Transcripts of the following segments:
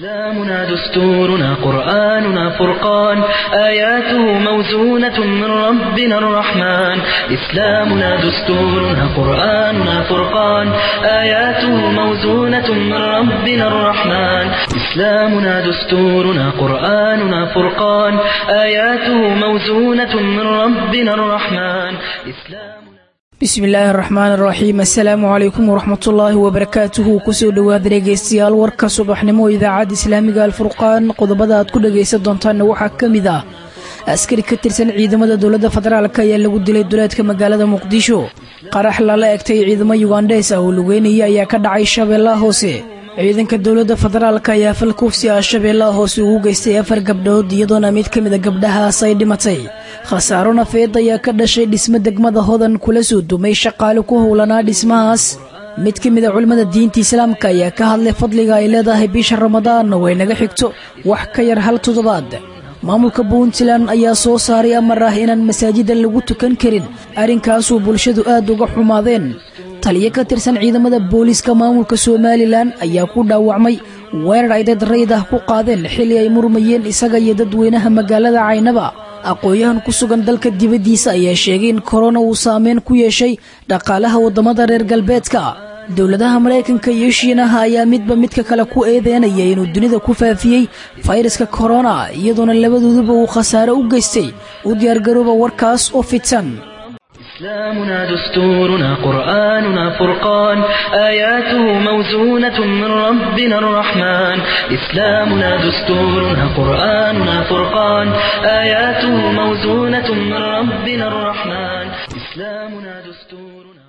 إسلامنا دستورنا قرآننا فرقان آياته موزونة من ربنا الرحمن إسلامنا دستورنا قرآننا فرقان آياته موزونة من ربنا الرحمن إسلامنا دستورنا قرآننا فرقان آياته موزونة من ربنا الرحمن إسلام bismi illaahi araxmaan araxiim assalaamu calaykum waraxmatullaahi wabarakaatuhu kusoo dhowaada dhegaystayaal warka subaxnimo idaacadda islaamiga alfurqaan qodobada aad ku dhagaysan doontaanna waxaa ka mid ah askari ka tirsan ciidamada dowladda federaalk ayaa lagu dilay duleedka magaalada muqdisho qarax lala egtay ciidamo yugandheys ah oo lugeynaya ayaa ka dhacay shabeellaha hoose ciidanka dowladda federaalk ayaa fal kufsi ah shabeellaha hoose ugu geystay afar gabdhood iyadoona mid ka mid a gabdhahaas ay dhimatay khasaaro nafeed ayaa ka dhashay dhismo degmada hodan kula soo dumay shaqaale ku howlanaa dhismahaas mid ka mid a culimmada diinta islaamka ayaa ka hadlay fadliga ay leedahay bisha ramadaan oo ay naga xigto wax ka yar hal toddobaad maamulka puntland ayaa soo saaray amar ah inaan masaajida lagu tukan karin arrinkaasuu bulshadu aad uga xumaadeen taliyo ka tirsan ciidamada booliiska maamulka somalilan ayaa ku dhaawacmay weerar ay dad rayd ah ku qaadeen xilli ay murmayeen isaga iyo dadweynaha magaalada caynaba aqoon-yahan ku sugan dalka dibaddiisa ayaa sheegay in korona uu saameyn ku yeeshay dhaqaalaha waddamada reer galbeedka dowladaha maraykanka iyo shiinaha ayaa midba midka kale ku eedeynaya inuu dunida ku faafiyey fayraska korona iyadoona labadooduba uu khasaare u geystay u diyaargarooba warkaas oo fidsan إسلامنا دستورنا قرآننا فرقان آياته موزونة من ربنا الرحمن إسلامنا دستورنا قرآننا فرقان آياته موزونة من ربنا الرحمن إسلامنا دستورنا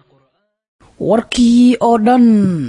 warkii oo dhan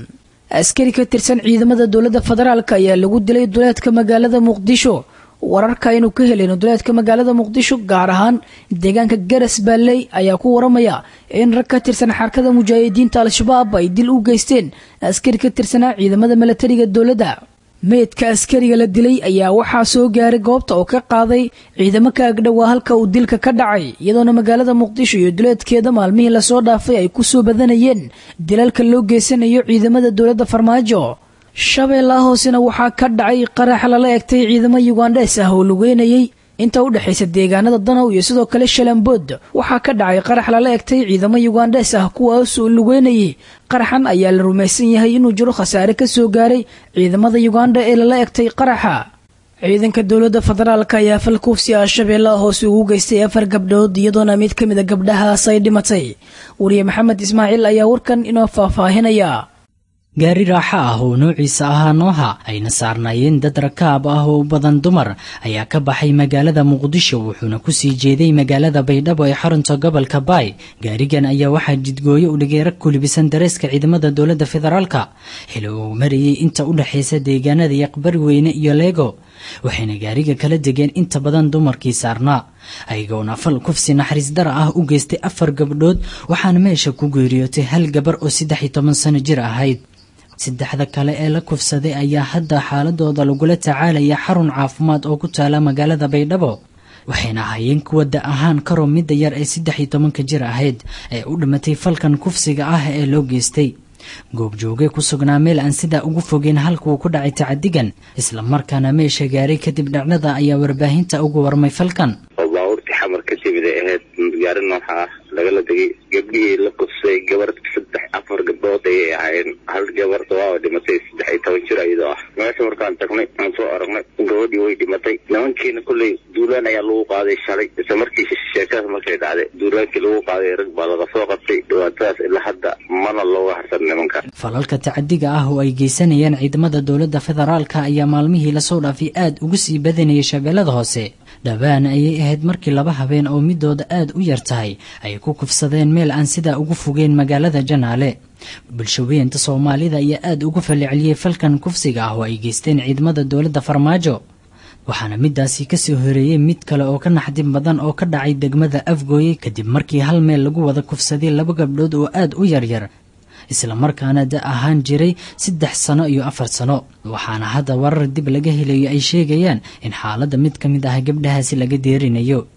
askari ka tirsan ciidamada dowladda federaalk ayaa lagu dilay duleedka magaalada muqdisho wararka aynu ka helayno duleedka magaalada muqdisho gaar ahaan deegaanka garas baalley ayaa ku waramaya in rag ka tirsan xarkada mujaahidiinta al-shabaab ay dil u geysteen askari ka tirsanaa ciidamada milatariga dowladda meydka askariga la dilay ayaa waxaa soo gaaray goobta oo ka qaaday ciidamo ka agdhowaa halka uu dilka ka dhacay iyadoona magaalada muqdisho iyo duleedkeeda maalmihii lasoo dhaafay ay ku soo badanayeen dilalka loo geysanayo ciidamada dowladda farmaajo shabeellaha hoosena waxaa ka dhacay qarax lala egtay ciidamo yugandheys ah oo lugeynayay inta u dhexaysa deegaanada danow iyo sidoo kale shalambood waxaa ka dhacay qarax lala egtay ciidamo yugandheys ah kuwaas oo lugeynayay qaraxan ayaa la rumaysan yahay inuu jiro khasaare ka soo gaaray ciidamada yuganda ee lala egtay qaraxa ciidanka dowladda federaalk ayaa fal kufsi ah shabeellaha hoose ugu geystay afar gabdhood iyadoona mid ka mid a gabdhahaas ay dhimatay wariye maxamed ismaaciil ayaa warkan inoo faahfaahinaya gaari raaxo ah oo noociisa ahaa nooha ayna saarnaayeen dad rakaab ah oo u badan dumar ayaa ka baxay magaalada muqdisho wuxuuna kusii jeeday magaalada baydhabo ee xarunta gobolka baay gaarigan ayaa waxaa jidgooyo u dhigay rag ku libisan dareeska ciidamada dowladda federaalka xili uu marayay inta u dhexaysa deegaanada yaqbari weyne iyo leego waxayna gaariga kala degeen inta badan dumarkii saarnaa ayagoona fal kufsi naxariis dara ah u geystay afar gabdhood waxaana meesha ku geeriyootay hal gabar oo saddex iyo toban sano jir ahayd saddexda kale ee la kufsaday ayaa hadda xaaladooda lagula tacaalaya xarun caafimaad oo ku taala magaalada baydhabo waxayna ahaayeen kuwa da ahaan karo midda yar ee saddex iyo tobanka jir ahayd ee u dhimatay falkan kufsiga ah ee loo geystay goobjooge ku sugnaa meel aan sidaa ugu fogeyn halkuuu ku dhacay tacadigan isla markaana meesha gaaray kadib dhacdada ayaa warbaahinta ugu warmay falkan oo baabuurtii xamar ka timid ay ahayd gaari nooxa ah lagala degay gabdhihii la kufsay gabar saddex afar gabdhood ayay ahaayeen hal gabarta waa dhimatay saddex iyo toban jir iyadoo ah meesha markaan tagnay aan soo aragnay gabadhii way dhimatay nimankiina kolley duulaan ayaa lagu qaaday shalay isla markii sheekadaas markay dhacday duulaankii lagu qaaday rag baa laga soo qabtay dhibaatadaas ilaa hadda mana looga harsan nimanka falalka tacadiga ah oo ay geysanayaan ciidamada dowladda federaalka ayaa maalmihii lasoo dhaafay aad ugu sii badanayay shabeellada hoose dhowaan ayay ahayd markii laba habeen oo midooda aad u yar tahay ay ku kufsadeen meel aan sidaa ugu fogeen magaalada janaale bulshaweynta soomaalida ayaa aad ugu falceliyey falkan kufsiga ah oo ay geysteen ciidamada dowladda farmaajo waxaana midaasi kasoo horeeyey mid kale oo ka naxdin badan oo ka dhacay degmada afgooye kadib markii hal meel lagu wada kufsaday laba gabdhood oo aad u yaryar isla markaana da ahaan jiray saddex sano iyo afar sano waxaana hadda warar dib laga helayo ay sheegayaan in xaaladda mid ka mid ah gabdhahaasi laga deerinayo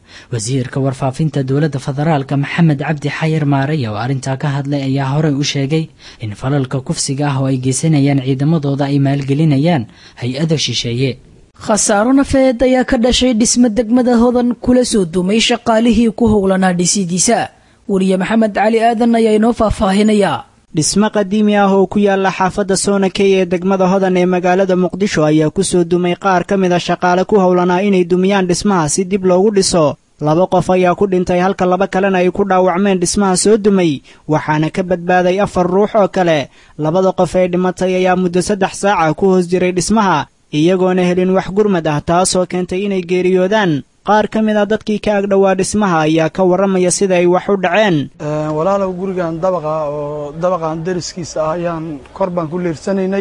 wasiirka warfaafinta dowladda federaalka maxamed cabdi xayir maaraya oo arrintaa ka hadlay ayaa horey u sheegay in falalka kufsiga ah oo ay geysanayaan ciidamadooda ay maalgelinayaan hay-ada shisheeye khasaaro nafeed ayaa ka dhashay dhisme degmada hodan kula soo dumay shaqaalihii ku howlanaa dhisidiisa weriye maxamed cali aadan ayaa inoo faahfaahinayaa dhismo qadiimi ah oo ku yaala xaafadda soonakey ee degmada hodan ee magaalada muqdisho ayaa ku soo dumay qaar ka mid a shaqaale ku howlanaa inay dumiyaan dhismaha si dib loogu dhiso laba qof ayaa ku dhintay halka laba kalena ay ku dhaawacmeen dhismaha soo dumay waxaana ka badbaaday afar ruux oo kale labada qof ee dhimatay ayaa muddo saddex saaca ku hoos jiray dhismaha iyagoona helin wax gurmad ah taasoo keentay inay geeriyoodaan qaar ka mid a dadkii ka agdhowaa dhismaha ayaa ka warramaya sida ay wax u dhaceen walaalow gurigan dabaqa oo dabaqan dariskiisa ah ayaan kor baan ku liirsanaynay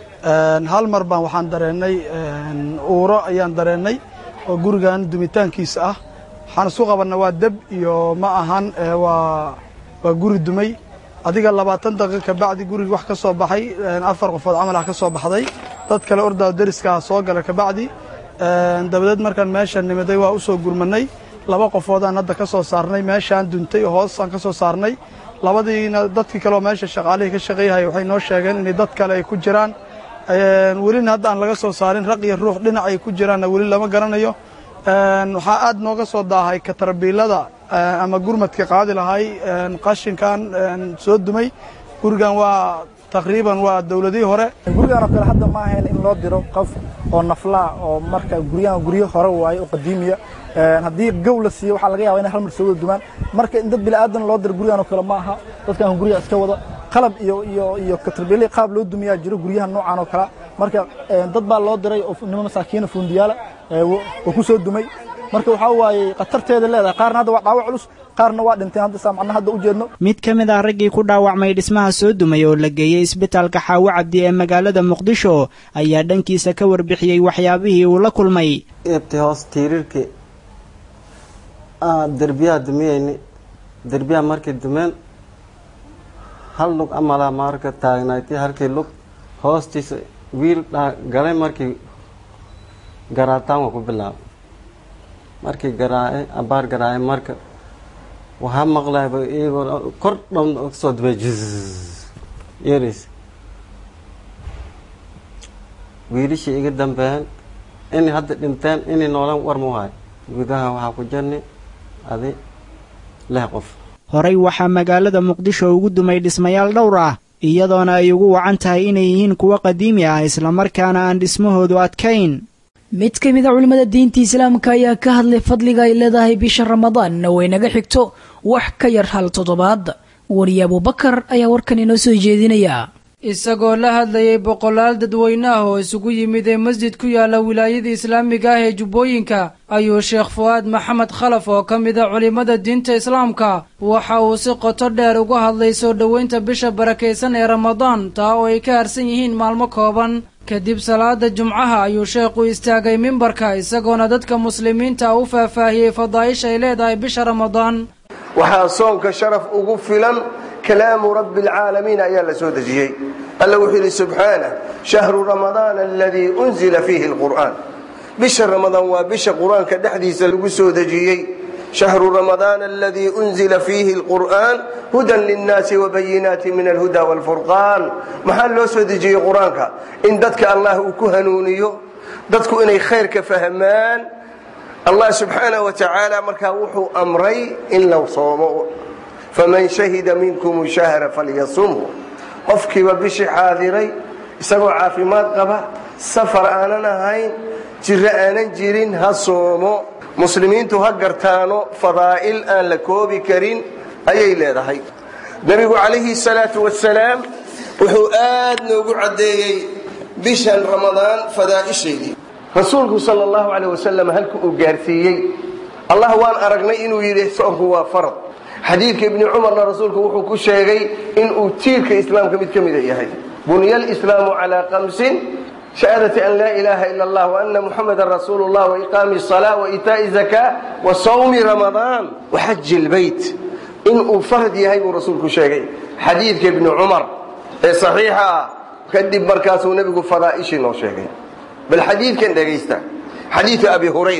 hal mar baan waxaan dareennay uuro ayaan dareennay oo gurigan dumitaankiisa ah waxaan isku qabanna waa deb iyo ma ahan waa waa guri dumay adiga labaatan daqiiq ka bacdi gurigi wax ka soo baxay afar qofood camal ah ka soo baxday dad kale ordaa dariskaah soo gala kabacdi dabadeed markaan meesha nimiday waa u soo gurmanay laba qofoodaan hadda ka soo saarnay meeshaan duntay hoos aan ka soo saarnay labadiina dadkii kaleoo meesha shaqaalihii ka shaqeeyahaya waxay noo sheegeen inay dad kale ay ku jiraan welina hadda aan laga soo saarin raq iyo ruux dhinac ay ku jiraanna weli lama garanayo waxaa aad nooga soo daahay katarbiilada ama gurmadka qaadi lahay qashinkan soo dumay gurigan waa taqriiban waa dowladihii hore gurigan oo kale hadda ma ahayn in loo diro qof oo naflaa oo marka guryahan guryo hore waaye oo qadiimiya haddii gow la siiyo waxaa laga yaba inay hal mar soo wada dumaan marka in dad bilaadan loo diro guryahan oo kale ma aha dadkan guryaha iska wada qalab iyo iyo iyo katarbiili qaab loo dumiyaa jiro guryahan noocan oo kale marka dad baa loo diray oo nimo masaakiina fuundiyaala oo ku soo dumay marka waxaa waaye khatarteeda leedahay qaarna hadda waa dhaawac culus qaarna waa dhinteen hadda saa macnaha hadda u jeedno mid ka mid ah raggii ku dhaawacmay dhismaha soo dumay oo la geeyey isbitaalka xaawo cabdi ee magaalada muqdisho ayaa dhankiisa ka warbixiyey waxyaabihii uu la kulmay eebtay hoos tiiriirkii derbiyaha dumiyeyni derbiyaha markay dumeen hal lug amalaa marka taagnayti halkii lug hoostiisa wiil galay markii garaataan waa ku bilaabay markii garaace abaar garaace marka waxaa maqlayba iyagoo kor dhan kasoo dumay juz yeris wiilishii iga dambeeyeen inay hadda dhinteen inay noolaan war mu hayo gudaha waxaa ku jirnay adi lix qof horey waxaa magaalada muqdisho ugu dumay dhismayaal dhowr ah iyadoona ay ugu wacan tahay inay yihiin kuwo qadiimi ah islamarkaana aan dhismahoodu adkayn mid ka mid a culimmada diinta islaamka ayaa ka hadlay fadliga ay leedahay bisha ramadaanna way naga xigto wax ka yar hal toddobaad wariye abubakar ayaa warkan inoo soo jeedinaya isagoo la hadlayay boqolaal dadweyne ah oo isugu yimid ee masjid ku yaala wilaayada islaamiga ah ee jubbooyinka ayuu sheekh fu'aad maxamed khalaf oo ka mid a culimmada diinta islaamka waxa uu si qoto dheer uga hadlay soo dhoweynta bisha barakaysan ee ramadaan taa oo ay ka harsan yihiin maalmo kooban kadib salaada jumcaha ayuu sheekhu istaagay mimbarka isagoona dadka muslimiinta u faahfaahiyey fadaa'isha ay leedahay bisha ramadaan waxaa soonka sharaf ugu filan kalaamu rabbi alcaalamiin ayaa la soo dejiyey alla wuxuu yidhi subxaanah shahru ramadaana aladii unzila fiihi alqur'aan bisha ramadaan waa bisha qur-aanka dhexdiisa lagu soo dejiyey shahru ramadaana aladii unzila fiihi alqur'aan hudan linnaasi wabayinaati min alhuda waalfurqaan maxaa loo soo dejiyey qur-aanka in dadka allah uu ku hanuuniyo dadku inay khayrka fahmaan allah subxaanah wa tacaala markaa wuxuu amray in la soomo faman shahida minkum shahra falyasumhu qofkiiba bishii xaadiray isagoo caafimaad qaba safar aanan ahayn jiro aanan jirin ha soomo muslimiintu ha gartaano fadaa'il aan la koobi karin ayay leedahay nebigu calayhi salaatu wasalaam wuxuu aad noogu caddeeyey bishan ramadaan fadaa'ishaydii rasuulku sal allahu caleyh wasalam halka uu gaarsiiyey allah waan aragnay inuu yidhi soonku waa farad xadiidka ibni cumarna rasuulku wuxuu ku sheegay inuu tiirka islaamka mid ka mida yahay bunya alislaamu calaa kamsin shahaadati an laa ilaaha ila allah waana muxamadan rasuulu llah waiqaami asalaa waitaa'i zakaa wa sawmi ramadaan waxaji lbeyt inuu farad yahay buu rasuulku sheegay xadiidka ibni cumar ee saxiixa ah kadib markaasuu nebigu fadaa'ishii noo sheegay bal xadiidkan dhegaysta xadiidu abi hurayra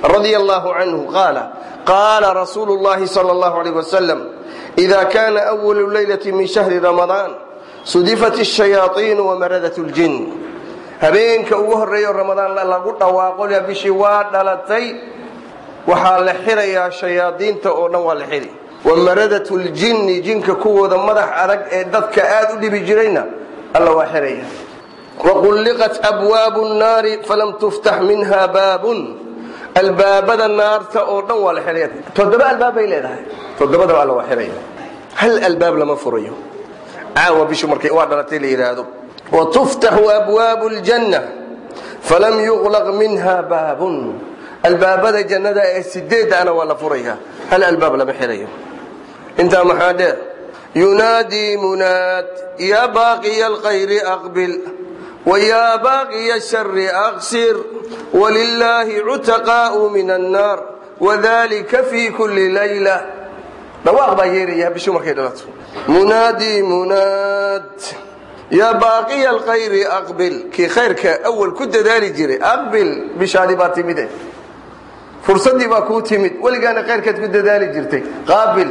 رضي الله عنه قال قال رسول الله صلى الله عليه وسلم إذا كان أول ليلة من شهر رمضان صدفت الشياطين ومردة الجن habeenka ugu horeeyo ramadaan lagu dhawaaqo bishii waa dhalatay waxaa la xirayaa shayaadiinta oo dhan waa la xiri wamaradat ljinni jinka kuwooda madax adag ee dadka aad u dhibi jirayna alla waa xiraya waqulliqat abwaabu nnaari falam tuftax minha baabun albaabada naarta oo dhan waa la xiraya toddoba albaab bay leedahay toddobadaba alla waa xiraya hal albaab lama furayo caawa bishu markay waa dhalatay la yidhaahdo watuftaxu abwaabu ljanna falam yuqlaq minha baabun albaabada jannada ee sideedana waa la furaya hal albaab lama xirayo intaa maxaa dheer yunaadii munaad yaa baaqiya alkhayri aqbil wayaa baaqiya shari aqsir walilaahi cutaqaa'u min annaar wadalika fii kulli layla dhawaaq baa yeeraya bishu markay dhalato munaadii munaad yaa baaqiya alkhayri aqbil kii khayrka awal ku dadaali jiray aqbil bishaadi baa timide fursaddii baa kuu timid weligaana khayrkaad ku dadaali jirtay qaabil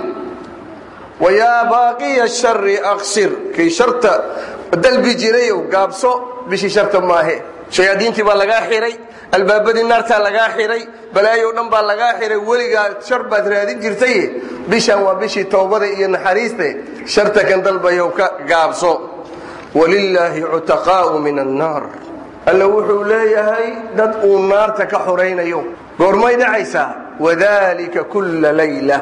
wayaa baaqiya shari aqsir kii sharta dalbi jirayow gaabso bishii sharta maahe shayaadiintii baa lagaa xiray albaabadii naartaa lagaa xiray balaayow dhan baa lagaa xiray weligaa shar baad raadin jirtay bishan waa bishii towbada iyo naxariiste sharta kan dalbayow ka gaabso walilaahi cutaqaa'u min annaar alla wuxuu leeyahay dad uu naarta ka xoraynayo goormay dhacaysaa wadalika kulla layla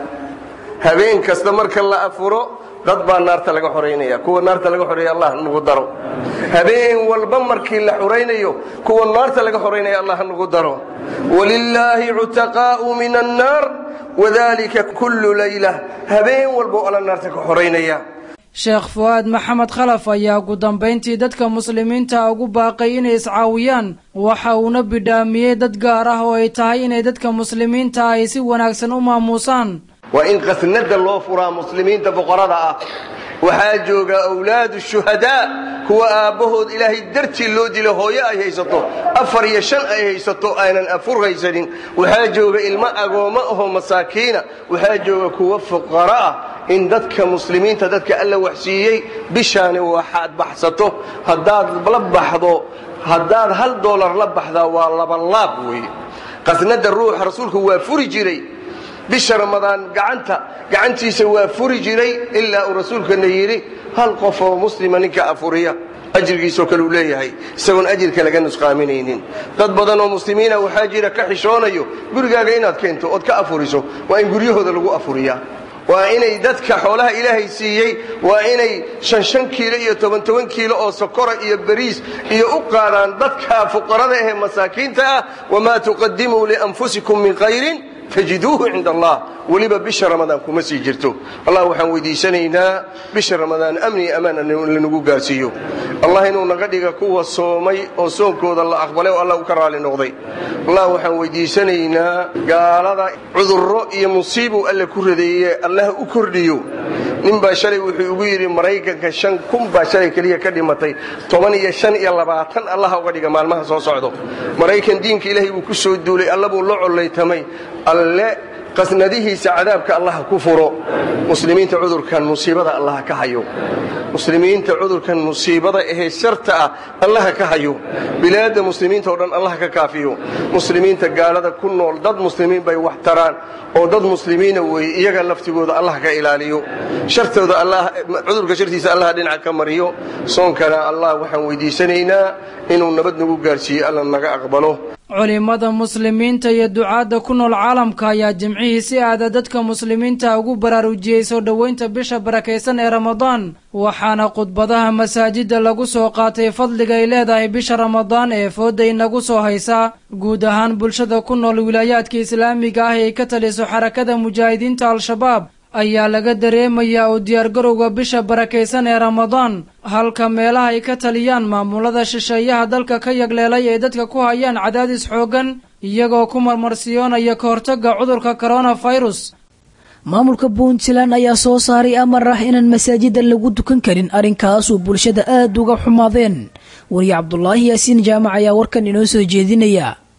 habeen kasta marka la afuro dad baa naarta laga xoraynaya kuwa naarta laga xoreeya allah nagu daro habeen walba markii la xoraynayo kuwa naarta laga xoraynaya allah nagu daro walilaahi cutaqaa'u min annaar wadalika kullu layla habeen walba alla naarta ka xoraynaya sheekh fu'aad maxamed khalaf ayaa ugu dambayntii dadka muslimiinta ugu baaqay inay iscaawiyaan waxa uuna bidhaamiyey dad gaar ah oo ay tahay inay dadka muslimiinta ay si wanaagsan u maamuusaan waa in qasnada loo furaa muslimiinta boqorada ah waxaa jooga awlaadu shuhadaa kuwa aabbahood ilaahay dartii loo dilo hooyo ay haysato afar iyo shan ay haysato aynan afur haysanin waxaa jooga ilmo agoommo ahoo masaakiina waxaa jooga kuwa fuqara ah in dadka muslimiinta dadka alla waxsiiyey bishaani waxaad baxsato haddaad la baxdo haddaad hal doolar la baxdaa waa labanlaab weeye qasnada ruuxa rasuulku waa furi jiray bisha ramadaan gacanta gacantiisa waa furi jiray ilaa uu rasuulkana yidhi hal qof oo muslima ninka afuriya ajrigiisoo kale uu leeyahay isagoon ajirka laga nusqaaminaynin dad badan oo muslimiina waxaa jira ka xishoonayo gurigaaga inaad keento ood ka afuriso waa in guryahooda lagu afuriyaa waa inay dadka xoolaha ilaahay siiyey waa inay shan shan kiilo iyo toban toban kiilo oo sokora iyo bariis iyo u qaadaan dadka fuqarada ahee masaakiinta ah wamaa tuqadimuu lianfusikum min khayrin tajiduuhu cinda allah weliba bisha ramadaan kuma sii jirto allah waxaan weydiisanaynaa bisha ramadaan amni iyo amaan lanagu gaarsiiyo allah inuu naga dhiga kuwa soomay oo soonkooda la aqbalay oo allah u ka raali noqday allah waxaan weydiisanaynaa gaalada cudurro iyo musiibuu alle ku radeeye allah u kordhiyo nin baa shalay wuxuu igu yidhi maraykanka shan kun baa shalay keliya ka dhimatay toban iyo shan iyo labaatan allaha uga dhiga maalmaha soo socdo maraykan diinka ilaahay buu ku soo duulay alla buu la collaytamay alle qasnadihiisa cadaabka allah ku furo muslimiinta cudurkan musiibada allah ka hayo muslimiinta cudurkan musiibada ahee sharta ah allah ka hayo bilaadda muslimiinta oo dhan allah ka kaafiyo muslimiinta gaalada ku nool dad muslimiin bay wax taraan oo dad muslimiina weeye iyaga laftigooda allah ka ilaaliyo shartooda allah cudurka shartiisa allah dhinaca ka mariyo soonkana allah waxaan weydiisanaynaa inuu nabad nagu gaarsiiyo alla naga aqbalo culimmada muslimiinta iyo ducaadda ku nool caalamka ayaa jimcihii si aada dadka muslimiinta ugu baraarujiyey soo dhoweynta bisha barakaysan ee ramadaan waxaana khudbadaha masaajidda lagu soo qaatay fadliga ay leedahay bisha ramadaan ee fooda inagu soo haysa guud ahaan bulshada ku nool wilaayaadka islaamiga ah ee ka taliso xarakada mujaahidiinta al-shabaab ayaa laga dareemayaa oo diyaargarowga bisha barakaysan ee ramadaan halka meelaha ay ka taliyaan maamulada shisheeyaha dalka ka yagleelay ay dadka ku hayaan cadaadis xooggan iyagoo ku marmarsiyoonaya ka hortagga cudurka koronafirus maamulka puntland ayaa soo saaray amar ah inaan masaajida lagu dukan karin arrinkaasuu bulshada aada uga xumaadeen wariye cabdulaahi yaasiin jaamac ayaa warkan inoo soo jeedinaya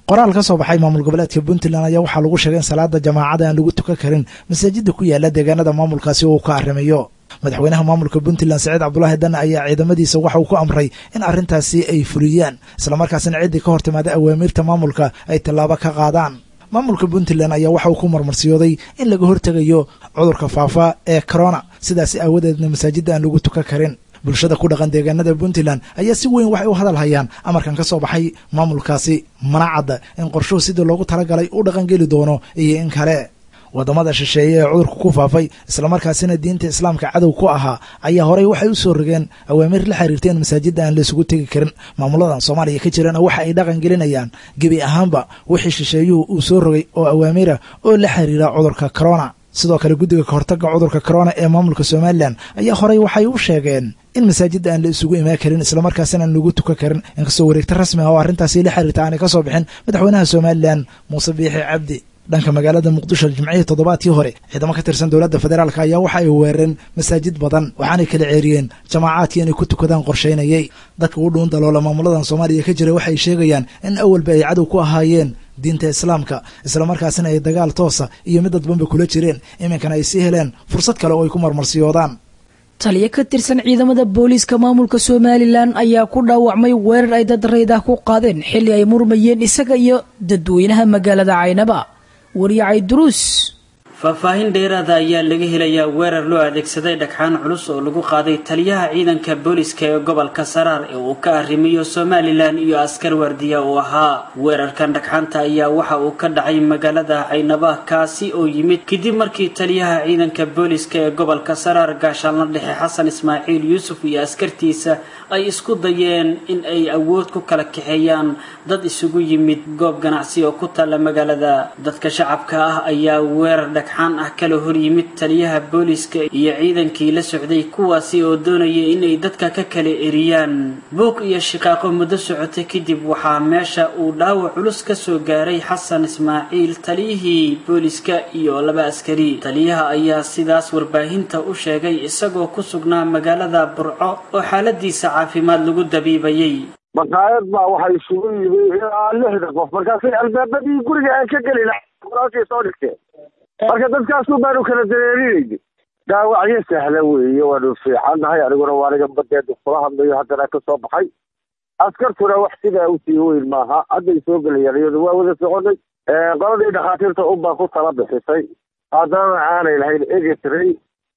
qoraal ka soo baxay maamul goboleedka puntland ayaa waxaa lagu sheegay in salaada jamaacada aan lagu tukan karin masaajida ku yaala deegaanada maamulkaasi uu ka arrimayo madaxweynaha maamulka puntland saciid cabdulaahi dan ayaa ciidamadiisa waxa uu ku amray in arrintaasi ay fuliyaan islamarkaasina ciddii ka hor timaada awaamiirta maamulka ay tallaabo ka qaadaan maamulka puntland ayaa waxa uu ku marmarsiyooday in laga hortegayo cudurka faafa ee corona sidaasi aawadeedna masaajidda aan lagu tukan karin bulshada ku dhaqan deegaanada puntland ayaa si weyn waxay u hadal hayaan amarkan ka soo baxay maamulkaasi mana cadda in qorshuhu sidii loogu talagalay u dhaqangeli doono iyo in kale waddamada shisheeye ee cudurka ku faafay islamarkaasina diinta islaamka cadow ku ahaa ayaa horey waxay u soo rogeen awaamiir la xiriirta in masaajidda aan laysugu tegi karin maamuladan soomaaliya ka jirana waxa ay dhaqan gelinayaan gebi ahaanba wixii shisheeyuhu uu soo rogay oo awaamiira oo la xiriira cudurka corona sidoo kale guddiga kahortagga cudurka corona ee maamulka somalilan ayaa horey waxay u sheegeen in masaajidda aan la isugu imaan karin islamarkaasina aan lagu tukan karin inkastoo wareegta rasmi ah oo arrintaasi la xiriirta aanay ka soo bixin madaxweynaha somalilan muuse biixi cabdi dhanka magaalada muqdisho jimcihii toddobaadkii hore ciidamo ka tirsan dowladda federaalk ayaa waxa ay weerareen masaajid badan waxaanay kala ceeriyeen jamaacaadkii inay ku tukadaan qorshaynayay dadka u dhuun daloola maamuladan soomaaliya ka jira waxay sheegayaan in awalba ay cadow ku ahaayeen diinta islaamka islamarkaasina ay dagaal toosa iyo mid dadbanba kula jireen iminkana ay sii heleen fursad kale oo ay ku marmarsiyoodaan taliyo ka tirsan ciidamada booliiska maamulka somalilan ayaa ku dhaawacmay weerar ay dad rayd ah ku qaadeen xilli ay murmayeen isaga iyo dadweynaha magaalada caynaba wariyacay duruus faahfaahin dheeraada ayaa laga helayaa weerar loo adeegsaday dhagxaan culus oo lagu qaaday taliyaha ciidanka booliska ee gobolka saraar ee uu ka arrimiyo somalilan iyo askar waardiya uu ahaa weerarkan dhagxaanta ayaa waxa uu ka dhacay magaalada caynaba kaasi oo yimid kadib markii taliyaha ciidanka booliska ee gobolka saraar gaashaanla dhexe xasan ismaaciil yuusuf iyo askartiisa ay isku dayeen in ay awood ku kala kaxeeyaan dad isugu yimid goob ganacsi oo ku taalla magaalada dadka shacabka ah ayaa weerar dhagxaan ah kala hor yimid taliyaha booliska iyo ciidankii la socday kuwaasi oo doonaya inay dadka ka kala eriyaan buuq iyo shiqaaqo muddo socotay kadib waxaa meesha uu dhaawac culus ka soo gaaray xasan ismaaciil taliyihii booliska iyo laba askari taliyaha ayaa sidaas warbaahinta u sheegay isagoo ku sugnaa magaalada burco oo xaaladiisa caafimaad lagu dabiibayay maqaayad baa waxay isugu yimi ilaa lixda qof markaasay albaabadii guriga aan ka gelin kuraasay soo dhigteen marka dadkaasu baanu kala dareerinayna dhaawacyo sahla weeye waanu fiicannahay aniguna waa aniga badeeda kula hadlayo haddana ka soo baxay askartuna wax sidaa usii weyn maaha hadday soo gelayaan iyadu waa wada soconay qoladii dhakhaatiirta unbaa ku tala bixisay haddana aanay lahayn egetray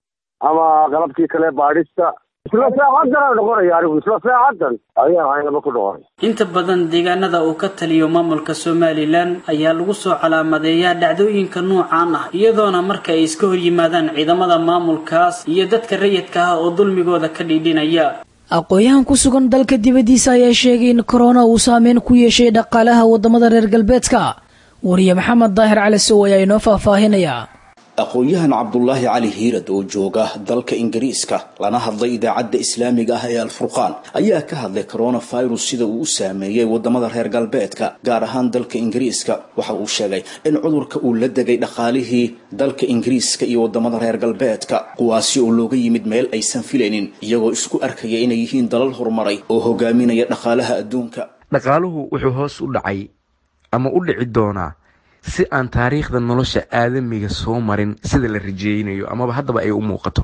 ama qalabkii kale baadhista isla saacadan noqonaya anigu isla saacadan ayaan caynaba ku noqonay inta badan deegaanada uu ka taliyo maamulka somalilan ayaa lagu soo calaamadeeyaa dhacdooyinka noocaan ah iyadoona marka ay iska hor yimaadaan ciidamada maamulkaas iyo dadka rayidka ah oo dulmigooda ka dhiidhinaya aqoon-yahan ku sugan dalka dibaddiisa ayaa sheegay in korona uu saameyn ku yeeshay dhaqaalaha waddamada reer galbeedka wariye maxamed daahir cali sow ayaa inoo faahfaahinaya aqoon-yahan cabdulaahi cali hiirad oo jooga dalka ingiriiska lana hadlay idaacadda islaamiga ah ee alfurqaan ayaa ka hadlay coronavirus sida uu u saameeyey wadamada reer galbeedka gaar ahaan dalka ingiriiska waxa uu sheegay in cudurka uu la degay dhaqaalihii dalka ingiriiska iyo wadamada reer galbeedka kuwaasi oo looga yimid meel aysan filaynin iyagoo isku arkaya inay yihiin dalal horumaray oo hogaaminaya dhaqaalaha adduunka dhaqaaluhu wuxuu hoos u dhacay ama u dhici doonaa si aan taariikhda nolosha aadamiga soo marin sida la rajeynayo amaba haddaba ay u muuqato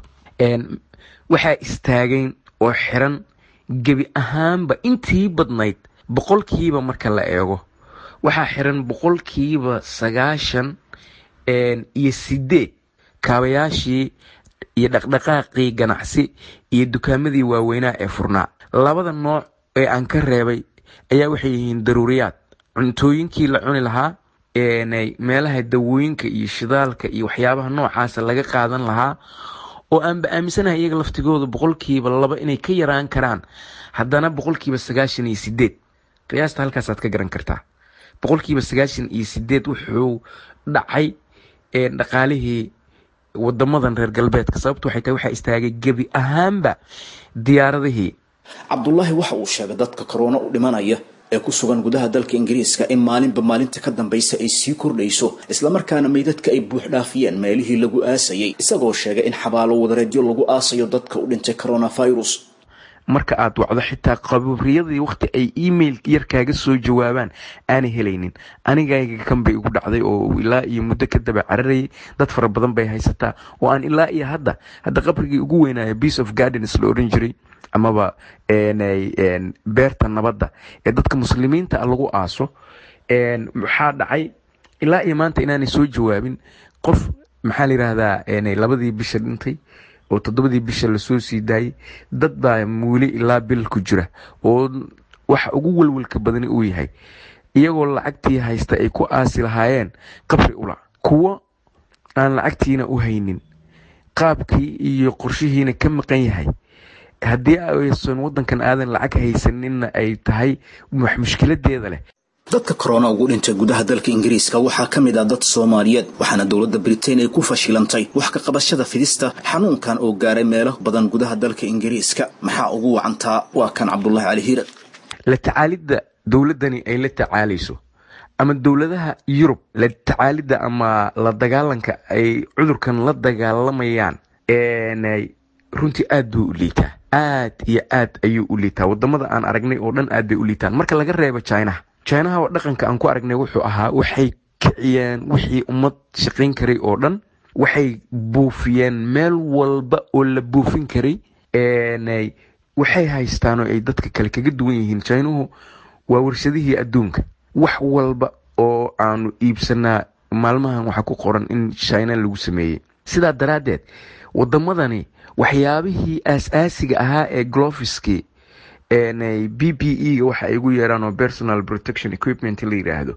waxaa istaagayn oo xiran gebi ahaanba intii badnayd boqolkiiba marka la eego waxaa xiran boqolkiiba sagaashan iyo sideed kaabayaashii iyo dhaqdhaqaaqii ganacsi iyo dukaamadii waaweynaa ee furnaa labada nooc ee aan ka reebay ayaa waxay yihiin daruuriyaad cuntooyinkii la cuni lahaa meelaha dawooyinka iyo shidaalka iyo waxyaabaha noocaasa laga qaadan lahaa oo aanba aaminsanahay iyaga laftigooda boqolkiiba laba inay ka yaraan karaan haddana boqolkiiba sagaashan iyo sideed qiyaasta halkaasaad ka garan kartaa boqolkiiba sagaashan iyo sideed wuxuu dhacay dhaqaalihii wadamadan reer galbeedka sababtu waxay tahay waxaa istaagay gebi ahaanba diyaaradihii cabdulaahi waxa uu sheegay dadka korona u dhimanaya ee ku sugan gudaha dalka ingiriiska in maalinba maalinta ka dambaysa ay sii kordhayso islamarkaana meydadka ay buux dhaafiyeen meelihii lagu aasayay isagoo sheegay in xabaalo wadareedyo lagu aasayo dadka u dhintay coronavirus marka aad wacdo xitaa qabriyadii waqti ay email yar kaaga soo jawaabaan aanay helaynin anigayga kan bay igu dhacday oo ilaa iyo muddo ka daba cararayay dad fara badan bay haysataa oo aan ilaa iyo hadda hadda qabrigii ugu weynaayo peace of gardens la oran jiray amaba beerta nabadda ee dadka muslimiinta a lagu aaso maxaa dhacay ilaa iyo maanta inaanay soo jawaabin qof maxaa la yidhaahdaa labadii bisha dhintay oo toddobadii bisha lasoo sii daayey dad baa muuli ilaa bil ku jira oo waxa ugu welwelka badani uu yahay iyagoo lacagtii haysta ay ku aasi lahaayeen qabri ula kuwo aan lacagtiina u haynin qaabkii iyo qorshihiina ka maqan yahay haddii aysan wadankan aadan lacag haysaninna ay tahay wax mushkiladeeda leh dadka korona ugu dhintay gudaha dalka ingiriiska waxaa ka mid ah dad soomaaliyeed waxaana dowladda britain ay ku fashilantay wax ka qabashada fidista xanuunkan oo gaaray meelo badan gudaha dalka ingiriiska maxaa ugu wacantaa waa kan cabdulaahi cali hiirad la tacaalidda dowladdani ay la tacaalayso ama dowladaha yurub la tacaalidda ama la dagaalanka ay cudurkan la dagaalamayaan runtii aad buu u liitaa aad iyo aad ayuu u liitaa wadamada aan aragnay oo dhan aad bay u liitaan marka laga reebo chinaha chinaha oo dhaqanka aan ku aragnay wuxuu ahaa waxay kiciyeen wixii ummad shaqayn karay oo dhan waxay buufiyeen meel walba oo la buufin karay waxay haystaan oo ay dadka kale kaga duwan yihiin chinuhu waa warshadihii adduunka wax walba oo aanu iibsanaa maalmahan waxaa ku qoran in china lagu sameeyey sidaa daraaddeed wadamadani waxyaabihii aas-aasiga ahaa ee glofiskii b p e ga waxa ay ugu yeeraan oo personal protection equipment la yidhaahdo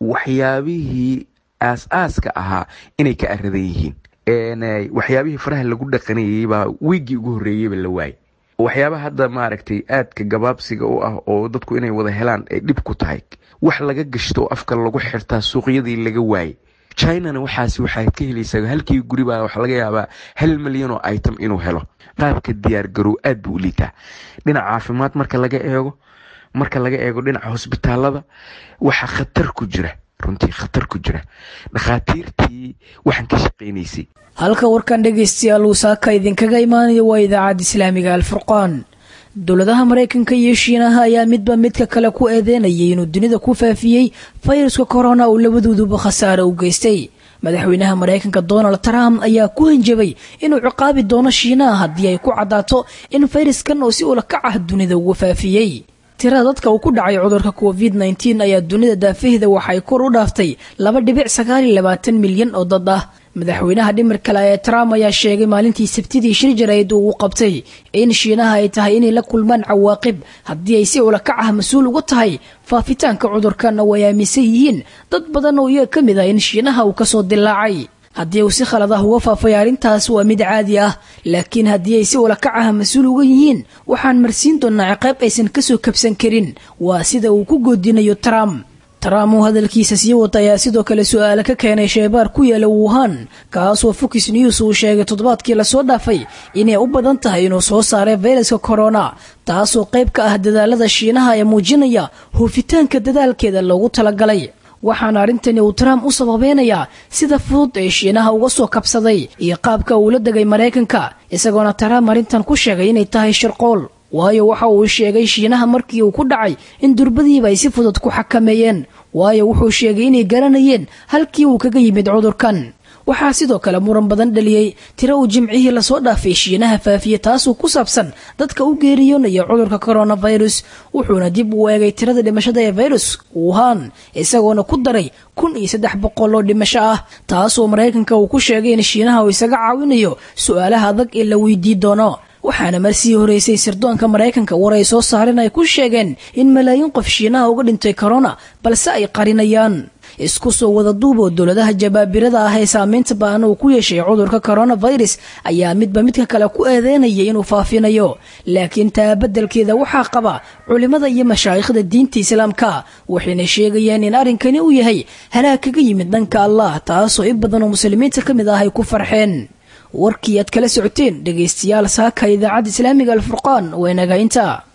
waxyaabihii aas-aaska ahaa inay ka aradan yihiin waxyaabihii faraha lagu dhaqanayay baa wiigii ugu horreeyeyba la waayay waxyaabaha hadda maaragtay aadka gabaabsiga u ah oo dadku inay wada helaan ay dhib ku tahay wax laga gashto oo afka lagu xirtaa suuqyadii laga waayay chinana waxaas waxaad ka helaysaa halkii guribaa waxa laga yaabaa hal milyan oo item inuu helo qaabka diyaar garow aad buu u liitaa dhinaca caafimaad marka laga eego marka laga eego dhinaca hosbitaalada waxaa khatar ku jira runtii khatar ku jira dhakhaatiirtii waxaan ka shaqaynaysay halka warkan dhegaystayaal uu saaka idinkaga imaanayo waa idaacadda islaamiga alfurqaan dowladaha maraykanka iyo shiinaha ayaa midba midka kale ku eedeynayay inuu dunida ku faafiyey fayraska korona uu labadooduba khasaare u geystay madaxweynaha maraykanka donald trump ayaa ku hanjabay inuu ciqaabi doono shiinaha haddii ay ku caddaato in fayraskan oo si ulakac ah dunida ugu faafiyey tirada dadka uu ku dhacay cudurka covid nteen ayaa dunida daafaheeda waxay kor u dhaaftay laba dhibic sagaaliyo labaatan milyan oo dad ah madaxweynaha dhimir kale ee trump ayaa sheegay maalintii sabtidii shir jarayd uu qabtay in shiinaha ay tahay inay la kulmaan cawaaqib haddii ay si ulakac ah mas-uul uga tahay faafitaanka cudurkan oo ay aaminsan yihiin dad badan oo iyaga ka mid ah in shiinaha uu kasoo dilaacay haddii uu si khalad ah uga faafay arrintaas waa mid caadi ah laakiin haddii ay si ulakac ah mas-uul uga yihiin waxaan marsiin doonaa ciqaab aysan kasoo kabsan karin waa sida uu ku goodinayo trump trump uu hadalkiisa sii wata ayaa sidoo kale su-aale ka keenay sheebaar ku yaala wuhan kaasoo fox news uu sheegay toddobaadkii lasoo dhaafay inay u badan tahay inuu soo saaray fayraska corona taasoo qayb ka ah dadaalada shiinaha ee muujinaya hoofitaanka dadaalkeeda loogu talagalay waxaana arrintani uu trump u sababeynayaa sida fudud ee shiinaha uga soo kabsaday iyo qaabka uu la degay maraykanka isagoona trump arrintan ku sheegay inay tahay shirqool waayo waxa uu sheegay shiinaha markii uu ku dhacay in durbadiiba ay si fudud ku xakameeyeen waayo wuxuu sheegay inay garanayeen halkii uu kaga yimid cudurkan waxaa sidoo kale muran badan dhaliyey tiro uu jimcihii lasoo dhaafay shiinaha faafiye taasoo ku saabsan dadka u geeriyoonaya cudurka coronavirus wuxuuna dib u eegay tirada dhimashada ee virus wuhan isagoona ku daray kun iyo saddex boqol oo dhimasho ah taasoo maraykanka uu ku sheegay in shiinaha uu isaga caawinayo su-aalaha adag ee la weydii doono waxaana marsii horeysay sirdoonka maraykanka war ay soo saareen ay ku sheegeen in malaayiin qof shiinaha uga dhintay corona balse ay qarinayaan isku soo wada duub oo dowladaha jabaabirada ah ee saameynta ba'an uu ku yeeshay cudurka coronavirus ayaa midba midka kale ku eedeynaya inuu faafinayo laakiin taa beddelkeeda waxaa qaba culimmada iyo mashaayikhda diinta islaamka waxayna sheegayeen in arrinkani uu yahay halaag kaga yimid dhanka allah taasoo in badan oo muslimiinta ka mid ah ay ku farxeen warkii aad kala socoteen dhegaystayaal saaka idaacadda islaamiga alfurqaan waa inaga intaa